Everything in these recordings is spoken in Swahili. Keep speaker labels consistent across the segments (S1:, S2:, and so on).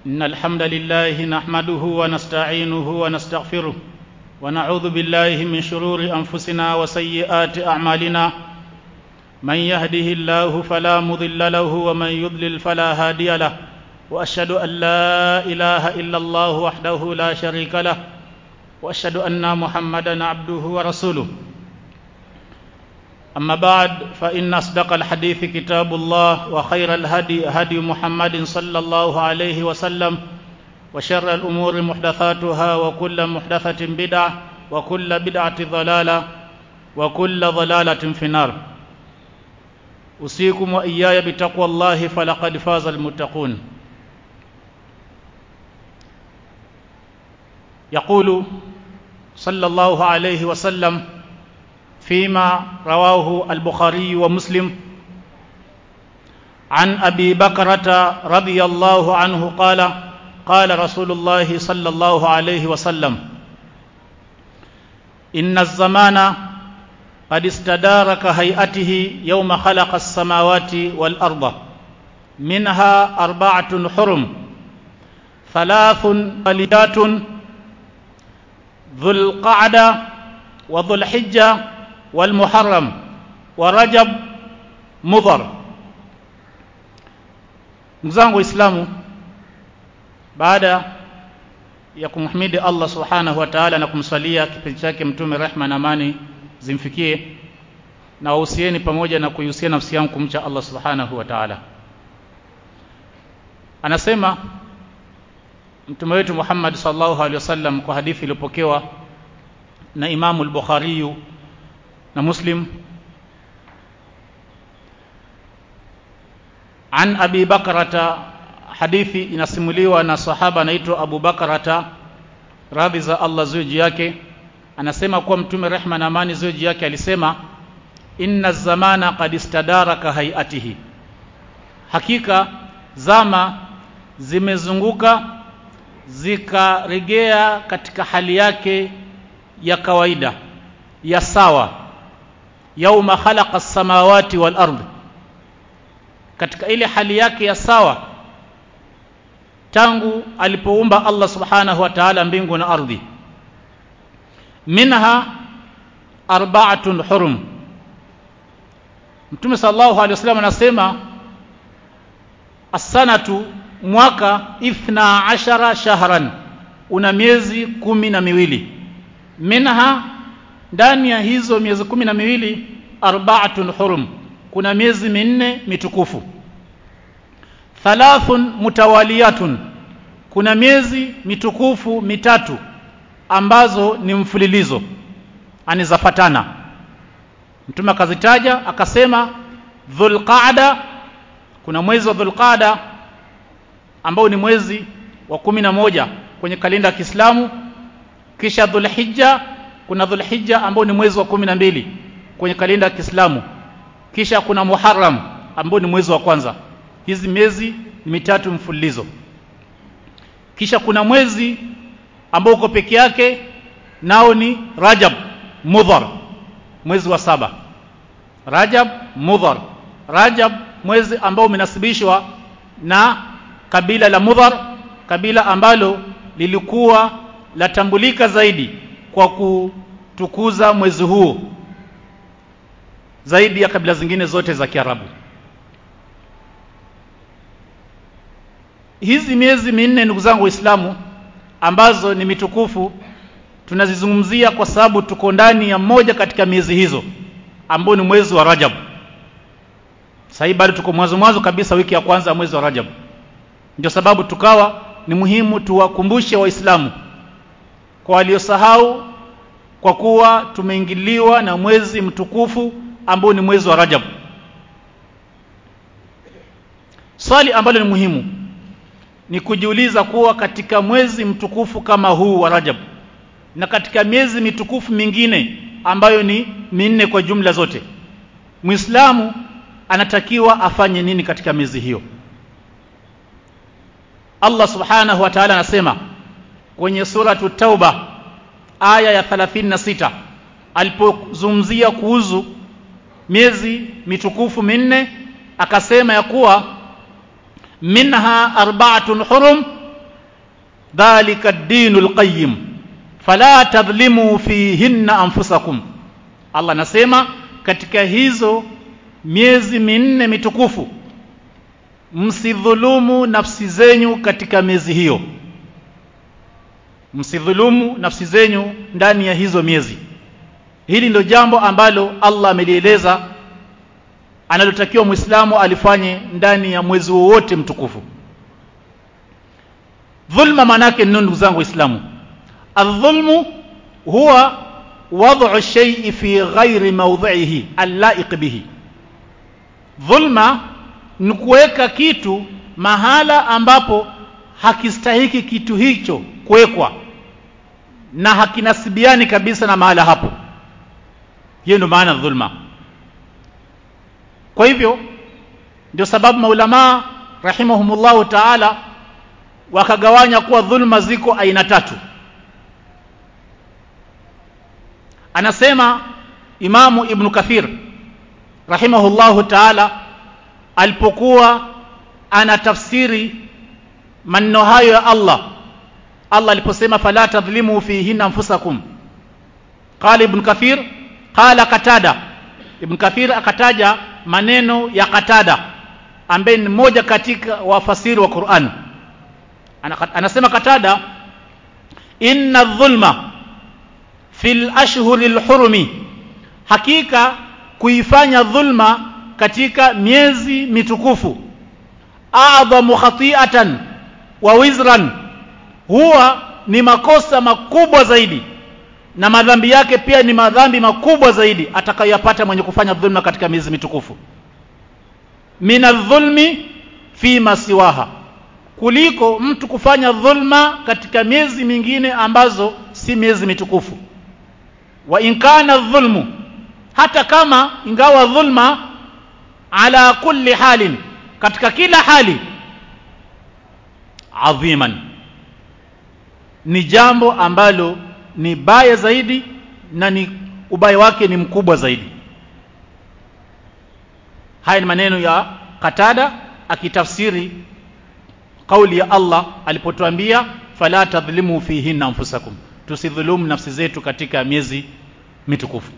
S1: إن الحمد لله نحمده ونستعينه ونستغفره ونعوذ بالله من شرور أنفسنا وسيئات أعمالنا من يهده الله فلا مضل له ومن يضلل فلا هادي له وأشهد أن لا إله إلا الله وحده لا شريك له وأشهد أن محمدا عبده ورسوله أما بعد فإن أصدق الحديث كتاب الله وخير الهدي هدي محمد صلى الله عليه وسلم وشر الأمور محدثاتها وكل محدثة بدعة وكل بدعة ضلالة وكل ضلالة في النار أوصيكم وإياي بتقوى الله فلقد فاز المتقون يقول صلى الله عليه وسلم فيما رواه البخاري ومسلم عن ابي بكره رضي الله عنه قال قال رسول الله صلى الله عليه وسلم ان الزمان قد استدار كهيئته يوم خلق السماوات والارض منها اربعه حرم ثلاث قليات ذو القعده وذو الحجه والمحرم ورجب mudhar ndugu zangu waislamu baada ya kumhimidi allah subhanahu wa taala na kumswalia kipenzi chake mtume rehma na amani zimfikie na wahusieni pamoja na kuihusia nafsi yangu kumcha allah subhanahu wa taala anasema mtume wetu muhammad sallallahu alaihi wasallam kwa hadithi iliyopokewa na imamu al-bukhariyu na muslim an abi bakrata hadithi inasimuliwa na sahaba anaitwa abu bakrata radhi za allah zuji yake anasema kuwa mtume rehma na amani zuji yake alisema inna zamana qad istadaraka hayatihi hakika zama zimezunguka zikaregea katika hali yake ya kawaida ya sawa yauma khalaqa samawati wal ardh katika ile hali yake ya sawa tangu alipoumba Allah subhanahu wa ta'ala mbingu na ardhi minha arba'atun hurum Mtume sallallahu alaihi wasallam anasema as-sanatu mwaka ithna ashara shahran una miezi kumi na miwili minha ndani ya hizo miezi kumi na miwili arbaatun hurum kuna miezi minne mitukufu thalathun mutawaliyatun kuna miezi mitukufu mitatu ambazo ni mfululizo anizafatana mtume akazitaja akasema dhulqaada kuna mwezi wa dhulqaada ambao ni mwezi wa kumi na moja kwenye kalenda ya Kiislamu kisha dhulhijja kuna dhulhijja ambao ni mwezi wa kumi na mbili kwenye kalenda ya Kiislamu kisha kuna Muharram ambao ni mwezi wa kwanza hizi miezi ni mitatu mfululizo kisha kuna mwezi ambao uko peke yake nao ni Rajab Mudhar mwezi wa saba Rajab Mudhar Rajab mwezi ambao umenasibishwa na kabila la Mudhar kabila ambalo lilikuwa latambulika zaidi kwa kutukuza mwezi huo zaidi ya kabila zingine zote za Kiarabu. Hizi miezi minne ndugu zangu Waislamu ambazo ni mitukufu tunazizungumzia kwa sababu tuko ndani ya moja katika miezi hizo ambao ni mwezi wa Rajab. Sasa bado tuko mwanzo mwanzo kabisa wiki ya kwanza ya mwezi wa Rajab. Ndio sababu tukawa ni muhimu tuwakumbushe Waislamu kwa waliosahau kwa kuwa tumeingiliwa na mwezi mtukufu ambao ni mwezi wa Rajab. Swali ambalo ni muhimu ni kujiuliza kuwa katika mwezi mtukufu kama huu wa Rajab na katika miezi mitukufu mingine ambayo ni minne kwa jumla zote, Muislamu anatakiwa afanye nini katika miezi hiyo? Allah Subhanahu wa Ta'ala anasema kwenye suratu Tauba aya ya 36 alipozungumzia kuhusu miezi mitukufu minne akasema ya kuwa minha arba'atun hurum dhalika ad-dinul qayyim fala tadhlimu fihinna anfusakum Allah anasema katika hizo miezi minne mitukufu msidhulumu nafsi zenyu katika miezi hiyo msidhulumu nafsi zenyu ndani ya hizo miezi hili ndio jambo ambalo Allah amelieleza analotakiwa Muislamu alifanye ndani ya mwezi wowote mtukufu dhulma manake nini ndugu zangu waislamu adh-dhulmu huwa wad'u shay'i fi ghairi mawdhi'ihi allaiq bihi dhulma ni kuweka kitu mahala ambapo hakistahiki kitu hicho kuwekwa na hakinasibiani kabisa na mahala hapo hiyo ndio maana dhulma kwa hivyo ndio sababu maulamaa rahimahumullahu taala wakagawanya kuwa dhulma ziko aina tatu anasema imamu ibn kathir rahimahullahu taala alipokuwa anatafsiri maneno hayo ya Allah Allah aliposema fala tadhlimu fihinna anfusakum qala ibn kathir qala katada ibn kathir akataja maneno ya katada ambaye ni mmoja katika wafasiri wa Qur'an anasema katada inna dhulma fil ashhuril hurumi hakika kuifanya dhulma katika miezi mitukufu a'dhamu khati'atan wa wizran huwa ni makosa makubwa zaidi na madhambi yake pia ni madhambi makubwa zaidi atakayoyapata mwenye kufanya dhulma katika miezi mitukufu minadh-dhulmi fi masiwaha kuliko mtu kufanya dhulma katika miezi mingine ambazo si miezi mitukufu wa inkana dhulmu hata kama ingawa dhulma ala kulli halin katika kila hali adhiman ni jambo ambalo ni baya zaidi na ni ubaya wake ni mkubwa zaidi haya ni maneno ya Katada akitafsiri kauli ya Allah alipotuambia fala tadhlimu fihinna anfusakum tusidhulumu nafsi zetu katika miezi mitukufu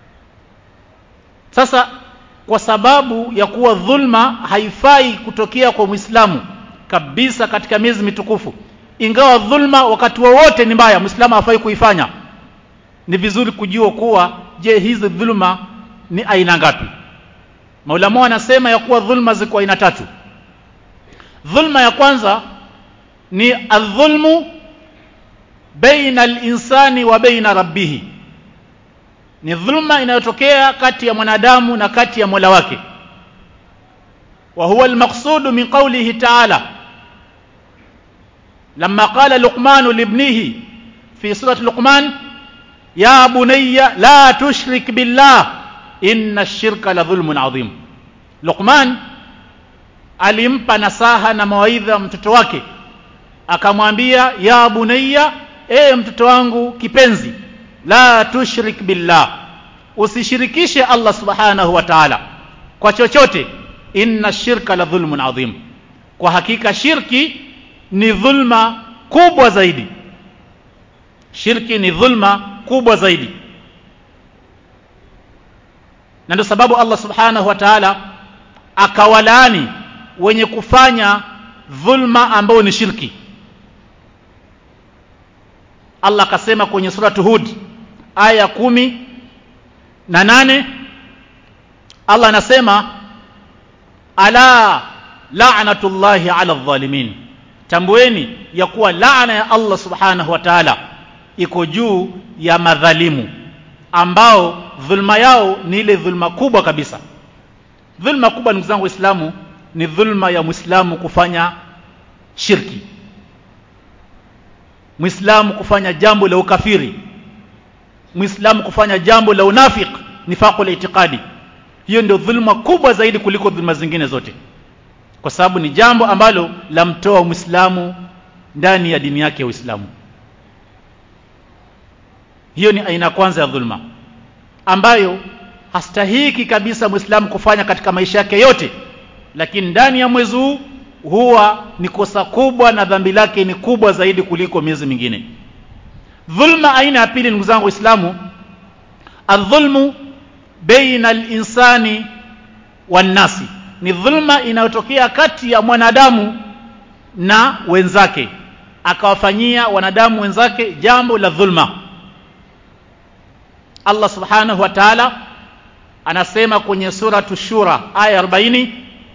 S1: sasa kwa sababu ya kuwa dhulma haifai kutokea kwa Muislamu kabisa katika miezi mitukufu ingawa dhulma wakati wowote ni mbaya Muislamu hafai kuifanya ni vizuri kujua kuwa je hizi dhulma ni aina ngapi Maulama wanasema ya kuwa dhulma ziko aina tatu dhulma ya kwanza ni adh-dhulmu baina al-insani wa baina rabbih ni dhulma inayotokea kati ya mwanadamu na kati ya Mola wake wa huwa al-maqsud min qawlihi ta'ala lamma qala luqman libnihi fi surati luqman ya bunayya la tushrik billah inna ash-shirka la dhulmun adhim luqman alimpa nasaha na mawaidha mtoto wake akamwambia ya bunayya e mtoto wangu kipenzi la tushrik billah usishirikishe Allah subhanahu wa ta'ala kwa chochote inna shirka la dhulmun adhim kwa hakika shirki ni dhulma kubwa zaidi shirki ni dhulma kubwa zaidi na ndio sababu Allah subhanahu wa ta'ala akawalaani wenye kufanya dhulma ambao ni shirki Allah akasema kwenye suratu Hud aya kumi na nane Allah anasema ala la'natullahi ala dhalimin tambueni ya kuwa laana ya Allah subhanahu wa ta'ala iko juu ya madhalimu ambao dhulma yao ni ile dhulma kubwa kabisa dhulma kubwa ndugu zangu waislamu ni dhulma ya muislamu kufanya shirki muislamu kufanya jambo la ukafiri muislamu kufanya jambo la unafiq nifaqul itiqadi hiyo ndio dhulma kubwa zaidi kuliko dhulma zingine zote kwa sababu ni jambo ambalo lamtoa muislamu ndani ya dini yake ya Uislamu hiyo ni aina kwanza ya dhulma ambayo hastahiki kabisa muislamu kufanya katika maisha yake yote lakini ndani ya mwezi huu huwa ni kosa kubwa na dhambi lake ni kubwa zaidi kuliko miezi mingine dhulma aina ya pili ndugu zangu waislamu adhulmu baina linsani wannasi ni dhulma inayotokea kati ya mwanadamu na wenzake akawafanyia wanadamu wenzake jambo la dhulma Allah subhanahu wa ta'ala anasema kwenye suratu shura aya 40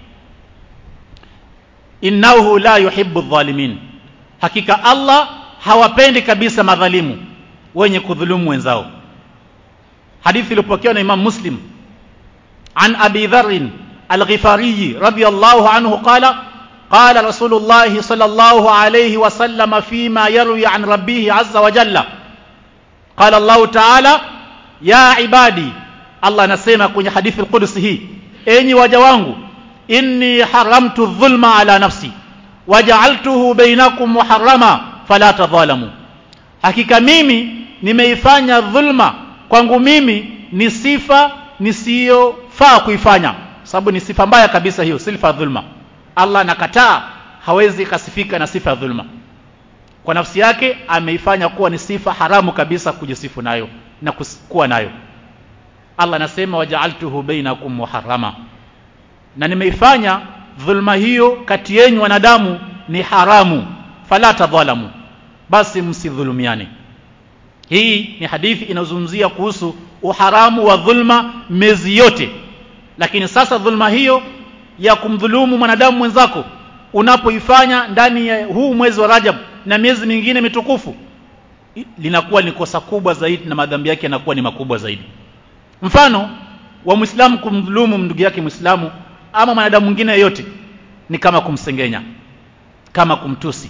S1: innahu la yuhibbu adh-dhalimin hakika Allah hawapendi kabisa madhalimu wenye kudhulumu wenzao hadithi iliyopokewa na Imam Muslim an Abi Dharr al-Ghifari radiyallahu anhu qala قال رسول الله صلى الله عليه وسلم فيما يروي عن ربه عز وجل قال الله تعالى يا عبادي الله anasema kwenye hadithi al-Qudsi hii enyi waja wangu inni haramtu dhulma ala nafsi waja'altuhu bainakum muharrama fala tadhalamu hakika mimi nimeifanya dhulma kwangu mimi ni sifa nisiyofaa kuifanya sababu ni sifa mbaya kabisa hiyo sifa dhulma Allah anakataa hawezi kasifika na sifa ya dhulma kwa nafsi yake ameifanya kuwa ni sifa haramu kabisa kujisifu nayo na kuwa nayo Allah anasema waja'altuhu bainakum muharrama na nimeifanya dhulma hiyo kati yenu wanadamu ni haramu fala tadhalamu basi msidhulumiane hii ni hadithi inayozungumzia kuhusu uharamu wa dhulma mezi yote lakini sasa dhulma hiyo ya kumdhulumu mwanadamu mwenzako unapoifanya ndani ya huu mwezi wa Rajab na miezi mingine mitukufu linakuwa ni kosa kubwa zaidi na madhambi yake yanakuwa ni makubwa zaidi mfano wa Muislamu kumdhulumu ndugu yake Muislamu ama mwanadamu mwingine yeyote ni kama kumsengenya kama kumtusi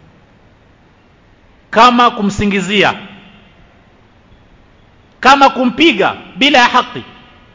S1: kama kumsingizia kama kumpiga bila ya haki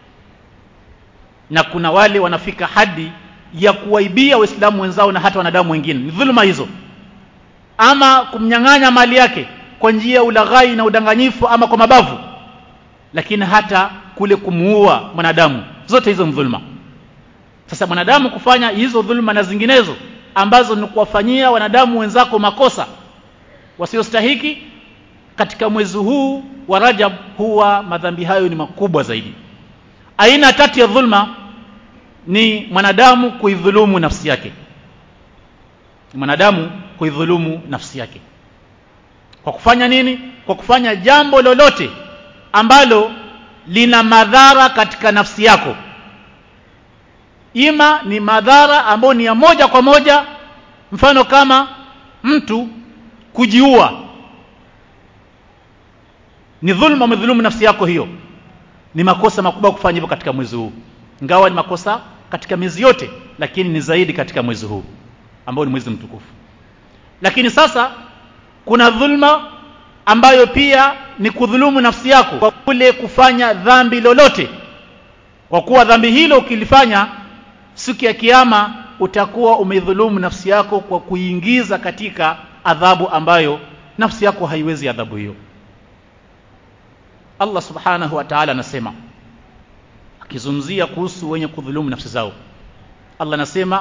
S1: na kuna wale wanafika hadi ya kuwaibia waislamu wenzao na hata wanadamu wengine ni dhuluma hizo ama kumnyang'anya mali yake kwa njia ya ulaghai na udanganyifu ama kwa mabavu lakini hata kule kumuua mwanadamu zote hizo ni dhuluma sasa mwanadamu kufanya hizo dhuluma na zinginezo ambazo ni kuwafanyia wanadamu wenzako makosa wasiostahiki katika mwezi huu wa Rajab huwa madhambi hayo ni makubwa zaidi aina tatu ya dhulma ni mwanadamu kuidhulumu nafsi yake mwanadamu kuidhulumu nafsi yake kwa kufanya nini kwa kufanya jambo lolote ambalo lina madhara katika nafsi yako ima ni madhara ambayo ni ya moja kwa moja mfano kama mtu kujiua ni dhulma umedhulumu nafsi yako hiyo ni makosa makubwa kufanya hivyo katika mwezi huu ingawa ni makosa katika miezi yote lakini ni zaidi katika mwezi huu ambao ni mwezi mtukufu lakini sasa kuna dhulma ambayo pia ni kudhulumu nafsi yako kwa kule kufanya dhambi lolote kwa kuwa dhambi hilo ukilifanya siku ya kiyama utakuwa umedhulumu nafsi yako kwa kuingiza katika adhabu ambayo nafsi yako haiwezi adhabu hiyo Allah subhanahu wa ta'ala anasema akizungumzia kuhusu wenye kudhulumu nafsi zao Allah anasema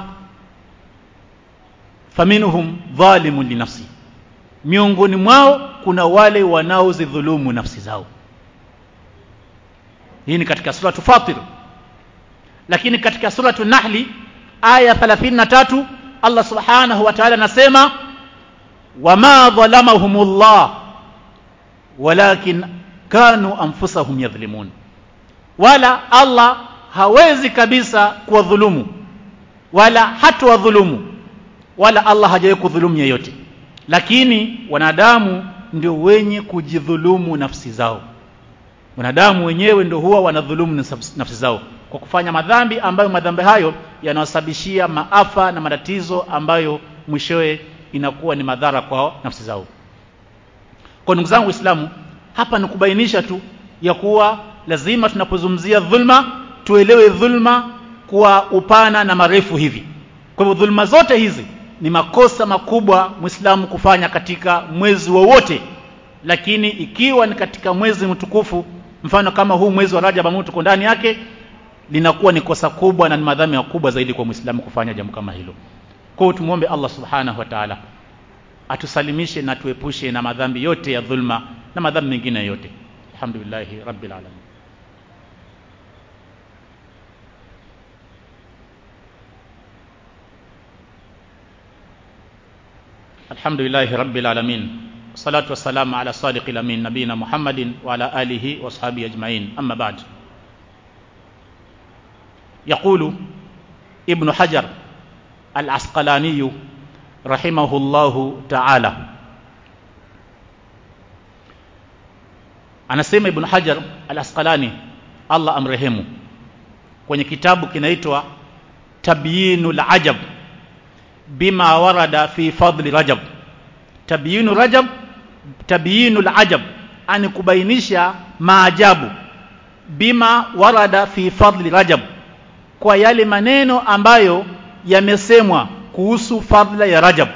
S1: faminhum dhalimun linafsi miongoni mwao kuna wale wanaozidhulumu nafsi zao hii ni katika suratu Fatir lakini katika suratu Nahli aya 33 Allah subhanahu wa ta'ala anasema wama dhalamahumullah walakin kanu anfusahum yadhlimun wala Allah hawezi kabisa kuwadhulumu wala hatawadhulumu wala Allah hajawahi kudhulumu yeyote lakini wanadamu ndio wenye kujidhulumu nafsi zao wanadamu wenyewe ndio huwa wanadhulumu nafsi zao kwa kufanya madhambi ambayo madhambi hayo yanawasababishia maafa na matatizo ambayo mwishowe inakuwa ni madhara kwa nafsi zao kwa ndugu zangu waislamu hapa ni kubainisha tu ya kuwa lazima tunapozungumzia dhulma tuelewe dhulma kwa upana na marefu hivi kwa hivyo dhulma zote hizi ni makosa makubwa muislamu kufanya katika mwezi wowote lakini ikiwa ni katika mwezi mtukufu mfano kama huu mwezi wa Rajab ambao tuko ndani yake linakuwa ni kosa kubwa na ni madhambi makubwa zaidi kwa muislamu kufanya jambo kama hilo kwa hiyo tumuombe Allah subhanahu wa ta'ala atusalimishe na tuepushe na madhambi yote ya dhulma na madhambi mengine yote alhamdulillahi rabbil alamin الحمد لله رب العالمين والصلاة والسلام على صادق الأمين نبينا محمد وعلى آله وأصحابه أجمعين أما بعد يقول ابن حجر العسقلاني رحمه الله تعالى anasema ibn hajar al-asqalani allah amrehemu kwenye kitabu kinaitwa tabyinul ajab bima warada fi fadli rajab tabyinu rajab tabyinul ajab ani kubainisha maajabu bima warada fi fadli rajab kwa yale maneno ambayo yamesemwa kuhusu fadla ya rajab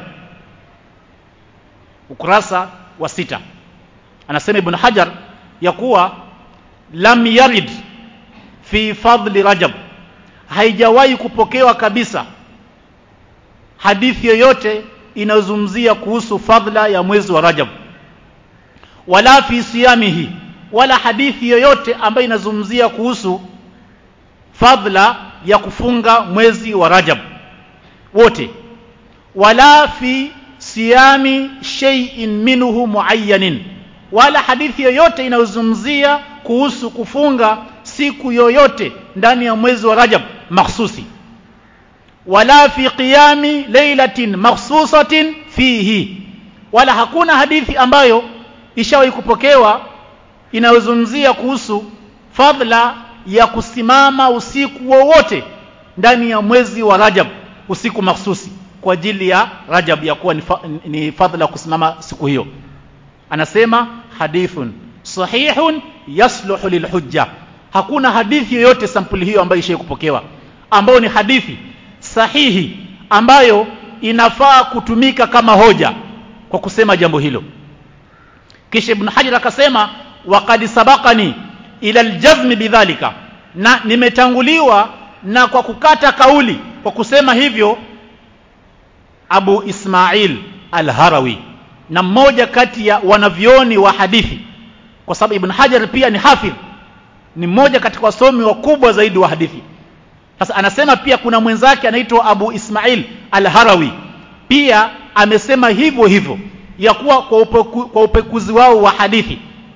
S1: ukurasa wa sita anasema ibn hajar ya kuwa lam yarid fi fadli rajab haijawahi kupokewa kabisa hadithi yoyote inayozungumzia kuhusu fadla ya mwezi wa Rajab wala fi siyamihi wala hadithi yoyote ambayo inazungumzia kuhusu fadla ya kufunga mwezi wa Rajab wote wala fi siyami shay'in minhu muayyanin wala hadithi yoyote inayozungumzia kuhusu kufunga siku yoyote ndani ya mwezi wa Rajab mahsusi wala fi qiyami laylatin makhsusatin fihi wala hakuna hadithi ambayo ishawahi kupokewa inayozungumzia kuhusu fadla ya kusimama usiku wowote ndani ya mwezi wa Rajab usiku mahsusi kwa ajili ya Rajab ya kuwa ni, fa, ni fadla kusimama siku hiyo anasema hadithun sahihun yasluhu lilhujja hakuna hadithi yoyote sampuli hiyo ambayo ishawahi kupokewa ambayo ni hadithi sahihi ambayo inafaa kutumika kama hoja kwa kusema jambo hilo kisha ibn hajar akasema waqad sabaqani ila aljazm bidhalika na nimetanguliwa na kwa kukata kauli kwa kusema hivyo Abu Ismail al-Harawi na mmoja kati ya wanavyoni wa hadithi kwa sababu Ibn Hajar pia ni hafidh ni mmoja katika wasomi wakubwa zaidi wa hadithi sasa anasema pia kuna mwenzake anaitwa Abu Ismail al-Harawi pia amesema hivyo hivyo ya kuwa kwa, upeku, kwa upekuzi wao wa hadithi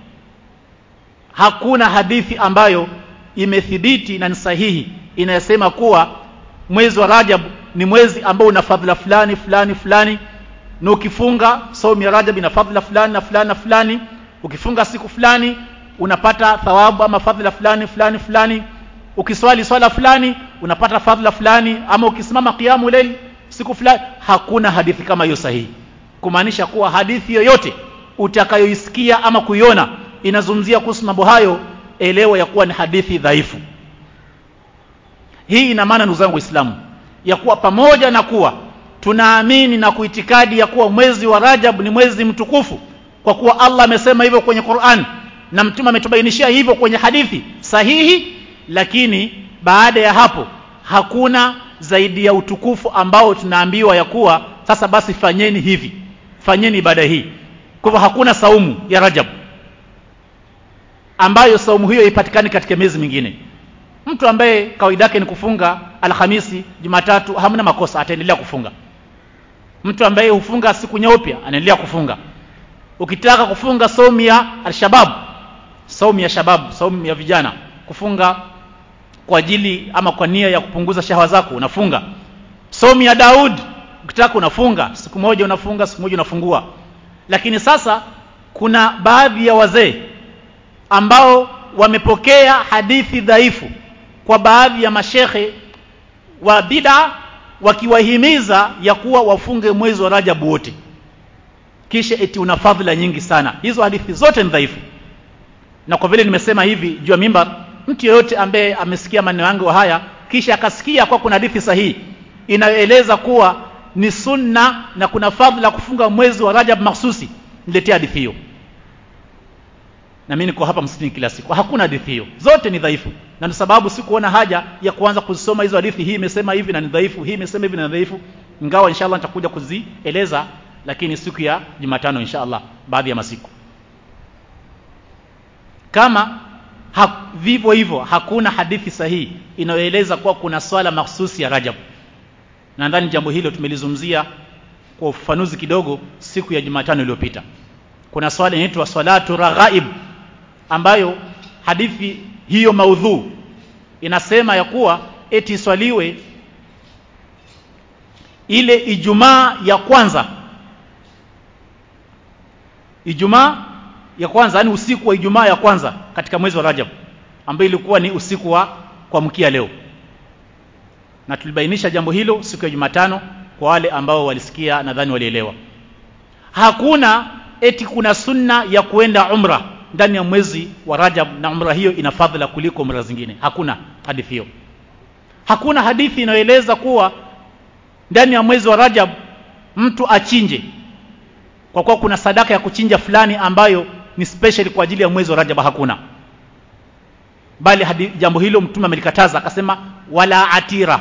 S1: hakuna hadithi ambayo imethibiti na ni sahihi inayosema kuwa mwezi wa Rajab ni mwezi ambao una fadhila fulani fulani fulani na ukifunga saumu ya Rajab ina fadhila fulani na fulani na fulani ukifunga siku fulani unapata thawabu ama fadhila fulani fulani fulani ukiswali swala fulani unapata fadhila fulani ama ukisimama kiamu layl siku fulani hakuna hadithi kama hiyo sahihi kumaanisha kuwa hadithi yoyote utakayoisikia ama kuiona inazungumzia kuhusu mambo hayo elewa ya kuwa ni hadithi dhaifu hii ina maana ndugu zangu waislamu ya kuwa pamoja na kuwa tunaamini na kuitikadi ya kuwa mwezi wa Rajab ni mwezi mtukufu kwa kuwa Allah amesema hivyo kwenye Qur'an na mtume ametubainishia hivyo kwenye hadithi sahihi lakini baada ya hapo hakuna zaidi ya utukufu ambao tunaambiwa ya kuwa sasa basi fanyeni hivi fanyeni ibada hii kwa hivyo hakuna saumu ya Rajab ambayo saumu hiyo ipatikani katika miezi mingine mtu ambaye kawaida yake ni kufunga alhamisi jumatatu hamna makosa ataendelea kufunga mtu ambaye hufunga siku nyeupe anaendelea kufunga ukitaka kufunga saumu ya alshabab saumu ya shabab saumu ya vijana kufunga kwa ajili ama kwa nia ya kupunguza shahawa zako unafunga saumu ya Daud ukitaka unafunga siku moja unafunga siku moja unafungua lakini sasa kuna baadhi ya wazee ambao wamepokea hadithi dhaifu kwa baadhi ya mashehe wa bid'a wakiwahimiza ya kuwa wafunge mwezi wa Rajab wote kisha eti una fadhila nyingi sana hizo hadithi zote ni dhaifu na kwa vile nimesema hivi juu ya mimbar mtu yeyote ambaye amesikia maneno yangu haya kisha akasikia kwa kuna hadithi sahihi inayoeleza kuwa ni sunna na kuna fadhila kufunga mwezi wa Rajab mahsusi niletee hadithi hiyo na mimi niko hapa msikitini kila siku hakuna hadithi hiyo zote ni dhaifu na ndio sababu sikuona haja ya kuanza kuzisoma hizo hadithi hii imesema hivi na ni dhaifu hii imesema hivi na ni dhaifu ingawa inshallah nitakuja kuzieleza lakini siku ya Jumatano inshallah baadhi ya masiku kama ha, vivyo hivyo hakuna hadithi sahihi inayoeleza kuwa kuna swala mahsusi ya Rajab nadhani jambo hilo tumelizungumzia kwa ufafanuzi kidogo siku ya Jumatano iliyopita kuna swala inaitwa salatu raghaib ambayo hadithi hiyo maudhu inasema ya kuwa eti swaliwe ile Ijumaa ya kwanza Ijumaa ya kwanza yani usiku wa Ijumaa ya kwanza katika mwezi wa Rajab ambayo ilikuwa ni usiku wa kuamkia leo na tulibainisha jambo hilo siku ya Jumatano kwa wale ambao walisikia nadhani walielewa hakuna eti kuna sunna ya kuenda umra ndani ya mwezi wa Rajab na umra hiyo ina fadhila kuliko umra zingine hakuna hadithi hiyo hakuna hadithi inayoeleza kuwa ndani ya mwezi wa Rajab mtu achinje kwa kuwa kuna sadaka ya kuchinja fulani ambayo ni special kwa ajili ya mwezi wa Rajab hakuna bali hadi, jambo hilo mtume amelikataza akasema wala atira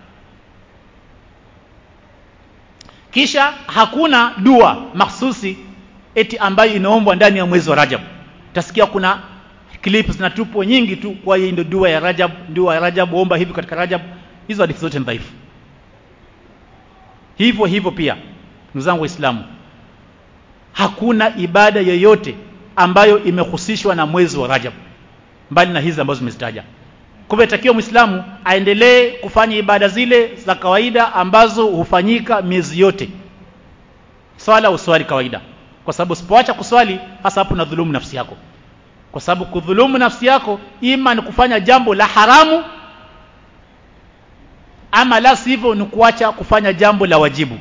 S1: kisha hakuna dua mahsusi eti ambayo inaombwa ndani ya mwezi wa Rajab utasikia kuna clips zinatupwa nyingi tu kwa hii ndio dua ya Rajab dua ya Rajab omba hivi katika Rajab hizo hadithi zote ni dhaifu hivyo hivyo pia ndugu zangu waislamu hakuna ibada yoyote ambayo imehusishwa na mwezi wa Rajab mbali na hizi ambazo zimezitaja kwa hivyo takiwa muislamu aendelee kufanya ibada zile za kawaida ambazo hufanyika miezi yote swala uswali kawaida kwa sababu usipoacha kuswali hasa hapo unadhulumu nafsi yako kwa sababu kudhulumu nafsi yako ima ni kufanya jambo la haramu ama la sivyo ni kuacha kufanya jambo la wajibu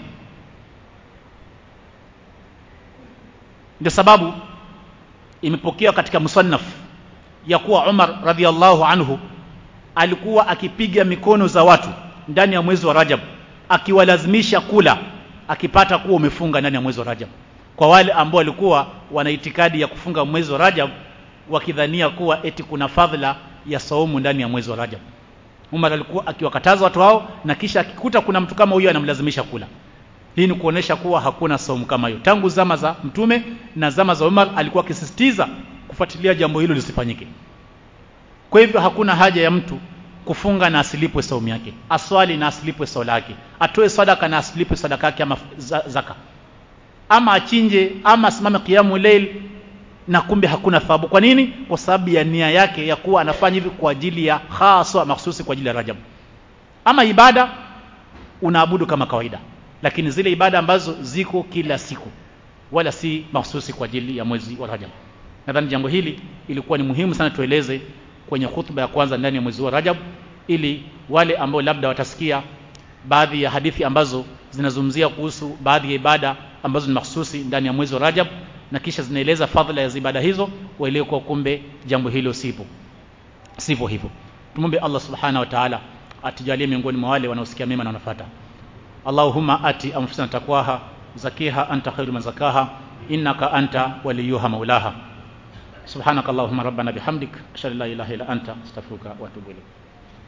S1: ndio sababu imepokewa katika musannaf ya kuwa Umar radhiallahu anhu alikuwa akipiga mikono za watu ndani ya mwezi wa Rajab akiwalazimisha kula akipata kuwa umefunga ndani ya mwezi wa Rajab kwa wale ambao walikuwa wana itikadi ya kufunga mwezi wa Rajab wakidhania kuwa eti kuna fadhila ya saumu ndani ya mwezi wa Rajab Umar alikuwa akiwakataza watu hao na kisha akikuta kuna mtu kama huyo anamlazimisha kula hii ni kuonesha kuwa hakuna saumu kama hiyo tangu zama za mtume na zama za Umar alikuwa akisisitiza kufuatilia jambo hilo lisifanyike kwa hivyo hakuna haja ya mtu kufunga na asilipwe saumu yake aswali na asilipwe swala yake atoe sadaka na asilipwe sadaka yake ama zaka ama achinje ama asimame kiamu leil na kumbe hakuna thawabu kwa nini kwa sababu ya nia yake ya kuwa anafanya hivi kwa ajili ya haswa mahsusi kwa ajili ya Rajab ama ibada unaabudu kama kawaida lakini zile ibada ambazo ziko kila siku wala si mahsusi kwa ajili ya mwezi wa Rajab nadhani jambo hili ilikuwa ni muhimu sana tueleze kwenye hutuba ya kwanza ndani ya mwezi wa Rajab ili wale ambao labda watasikia baadhi ya hadithi ambazo zinazungumzia kuhusu baadhi ya ibada ambazo ni mahsusi ndani ya mwezi wa Rajab na kisha zinaeleza fadhila ya ibada hizo waelewe kwa kumbe jambo hilo sipo sivyo hivyo tumombe Allah subhanahu wa ta'ala atujalie miongoni mwa wale wanaosikia mema na wanafuata Allahumma ati anfusana taqwaha zakiha anta khairu man zakaha innaka anta waliyuha maulaha subhanakallahumma rabbana bihamdik ashhadu an la ilaha illa anta astaghfiruka wa atubu ilayk